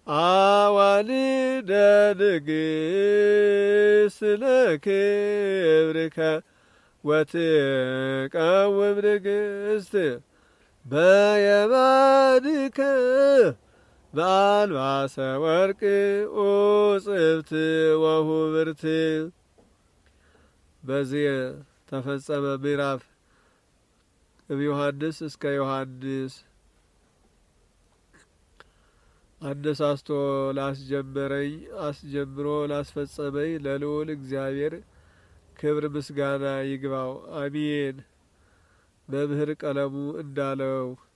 አዋልደ ንግሥት ለክብርከ ወትቀውም ንግሥት በየማንከ በአልባሰ ወርቅ ኡጽብት ወሁብርት። በዚህ ተፈጸመ ምዕራፍ እምዮሐንስ እስከ ዮሐንስ። አነሳስቶ ላስጀመረኝ አስጀምሮ ላስፈጸመኝ ለልዑል እግዚአብሔር ክብር ምስጋና ይግባው፣ አሜን። መምህር ቀለሙ እንዳለው